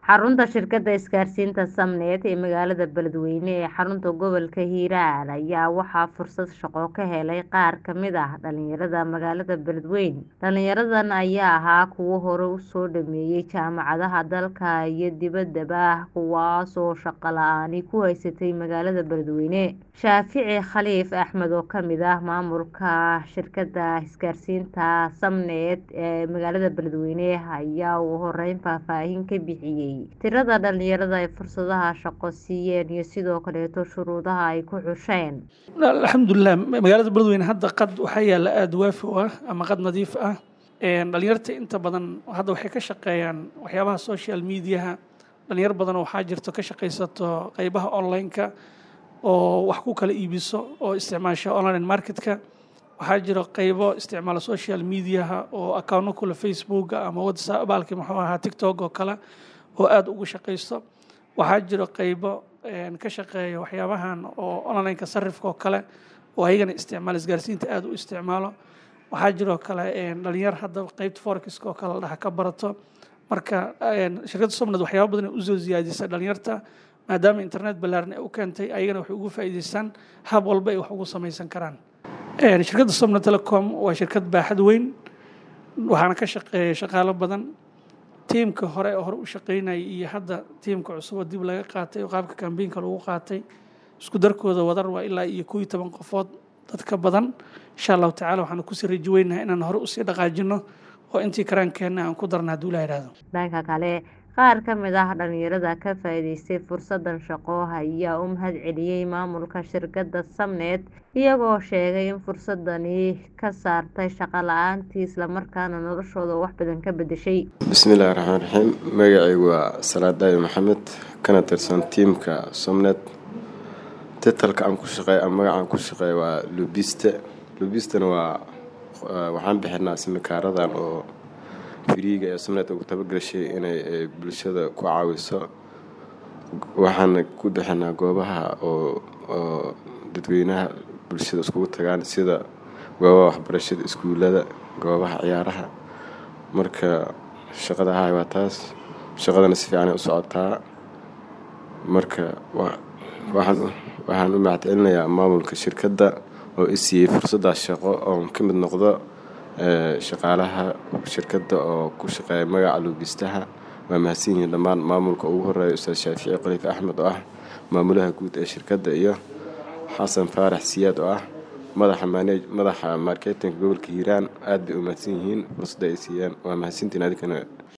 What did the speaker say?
xarunta shirkadda isgaarsiinta Samnet ee magaalada Beledweyne ee xarunta gobolka Hiiraan ayaa waxaa fursad shaqo ka helay qaar ka mid ah dhalinyarada magaalada Beledweyne dhalinyaradan ayaa ahaa kuwo hore u soo dhameeyay jaamacadaha dalka iyo dibaddaba kuwaas oo shaqo la'aani ku haysatay magaalada Beledweyne Shaafici Khaliif Axmed oo ka mid ah maamulka shirkadda isgaarsiinta Samnet ee magaalada Beledweyne ayaa ugu horeyn faahfaahin ka bixiyay tirada dhalinyarada ay fursadaha shaqo siiyeen iyo sidoo kaleeto shuruudaha ay ku xusheen alxamdulilah magaalada beledweyne hadda qad waxaa yaala aada waafi u ah ama qad nadiif ah dhalinyarta inta badan hadda waxay ka shaqeeyaan waxyaabaha social mediaha dhalinyar badan waxaa jirto ka shaqaysato qeybaha online-ka oo wax ku kala iibiso oo isticmaasha online marketka waxaa jiro qeybo isticmaala social mediaha oo accounno kule facebooka ama whatsapp baalki muxuu ahaa tiktok oo kale oo aada ugu shaqaysto waxaa jiro qeybo ka shaqeeya waxyaabahan oo online-ka sarifka oo kale oo ayagana isticmaala isgaarsiinta aada u isticmaalo waxaa jiroo kale dhalinyar hadda qeybta forexiska oo kale la dhaha ka barato marka shirkadda somnad waxyaaba badan ay usoo siyaadisay dhalinyarta maadaama internet ballaaran ay u keentay ayagana waxay ugu faa'iidaystaan hab walba ay wax ugu samaysan karaan shirkadda somna telecom waa shirkad baaxad weyn waxaana ka shaqeeya shaqaalo badan tiimka hore hore u shaqeynayay iyo hadda tiimka cusub oo dib laga qaatay oo qaabka kambeynka lagu qaatay isku darkooda wadar waa ilaa iyo koob iyo toban qofood dadka badan insha allahu tacala waxaanu kusii rajo weynahay inaan hore usii dhaqaajino oo intii karaankeenna aan ku darna hadduu ilaha ihahdo dhanka kale qaar ka mid ah dhalinyarada ka faa'iidaystay fursadan shaqo ayaa u mahad celiyey maamulka shirkadda Samnet iyagoo sheegay in fursadani ka saartay shaqo la-aantii islamarkaana noloshooda wax badan ka bedeshay bismillahi raxmaan raxiim magacaygu waa salaad daayo maxamed kana tirsan tiimka somnet titalka aan ku shaqeey ama magacaan ku shaqeey waa lubiste lubistana waa waxaan bixinaa simikaaradan oo firiiga ee somnet ugu tabagashay inay bulshada ku caawiso waxaana ku bixinaa goobaha oo oo dadweynaha bulshada iskugu tagaan sida goobaha waxbarashada iskuullada goobaha ciyaaraha marka shaqada ahay waa taas shaqadana si fiicanay u socotaa marka waxaan waxaan u mahadcelinayaa maamulka shirkadda oo i siiyey fursaddaas shaqo oon ka mid noqdo shaqaalaha shirkadda oo ku shaqeeya magaca luubistaha waa mahadsan yihiin dhammaan maamulka ugu horeeya ustaad shaafici khaliif axmed oo ah maamulaha guud ee shirkadda iyo xasan faarax siyaad oo ah madaxa manej madaxa marketinka gobolka hiiraan aad bay u mahadsan yihiin fursadda ay siiyeen waa mahadsantiin adikana